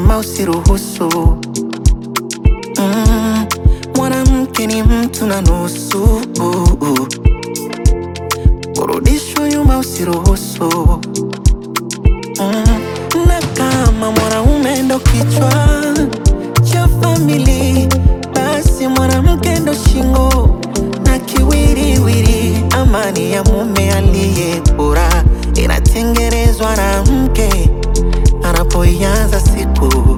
mama usiruhusu. Mm, mwanamke ni mtu na nusu, kurudishwa nyuma usiruhusu. Mm, na kama mwanaume ndo kichwa cha famili, basi mwanamke ndo shingo na kiwiriwiri. Amani ya mume aliye bora inatengenezwa na mke anapoianza siku.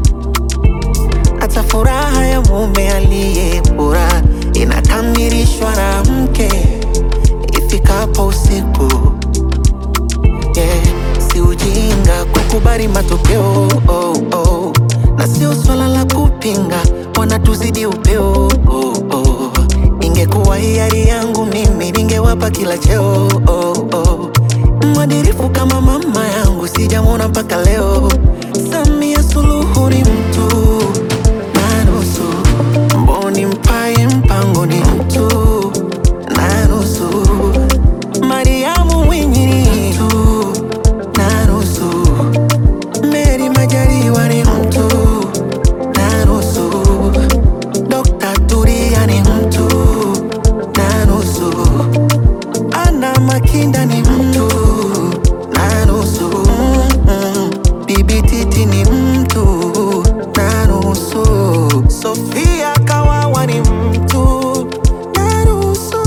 Hata furaha ya mume aliye bora inakamilishwa na mke ifikapo usiku. Yeah, si ujinga kukubali matokeo oh, oh. Na sio swala la kupinga, wanatuzidi upeo oh, oh. Ingekuwa hiari yangu mimi ningewapa kila cheo oh, oh. Mwadirifu kama mama yangu sijamwona mpaka leo. Samia Suluhu ni mtu na nusu, Mboni Mpaye Mpango ni mtu na nusu, Mariamu Mwinyi ni mtu na nusu, Meri Majaliwa ni mtu na nusu, Dr. Turia ni mtu na nusu, Ana Makinda ni mtu na nusu, mm, Bibi Titi ni mtu na nusu, Sofia Kawawa ni mtu na nusu.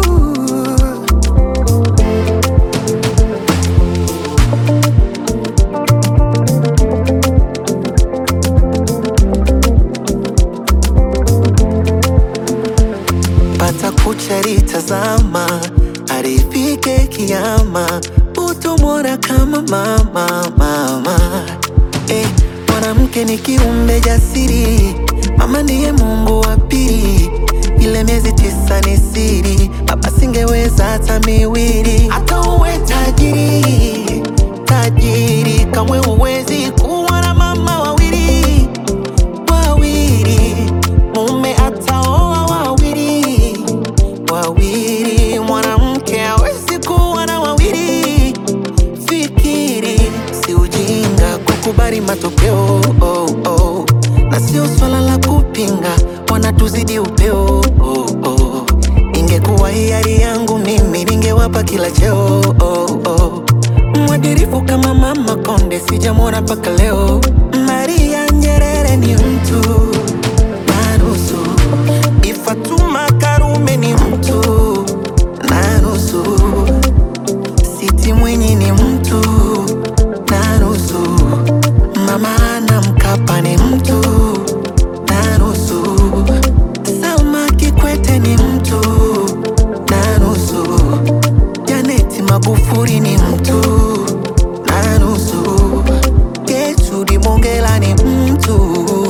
pata kucha litazama, arifike kiama, utomwona kama mama mama. Eh, mwanamke ni kiumbe jasiri, mama ndiye Mungu wa pili. Ile miezi tisa ni siri, baba singeweza hata miwili. Hata uwe tajiri tajiri, kamwe huwezi kuwa na mama wawili wawili, mume ataoa wawili wawili, mwanamke hawezi kuwa na wawili. Fikiri, si ujinga kukubali matokeo oh, oh. Na sio swala la kupinga, wanatuzidi upeo oh, oh. Ingekuwa hiari yangu mimi ningewapa kila cheo oh, oh. Mwadirifu kama mama Konde sijamwona mpaka leo. Maria Nyerere ni mtu na nusu, Bi Fatuma Karume ni mtu na nusu, Siti Mwinyi ni mtu na nusu, Mama Ana Mkapa ni mtu na nusu, Salma Kikwete ni mtu na nusu, Janeti Magufuli ni mtu na nusu, Gertrude Mongela ni mtu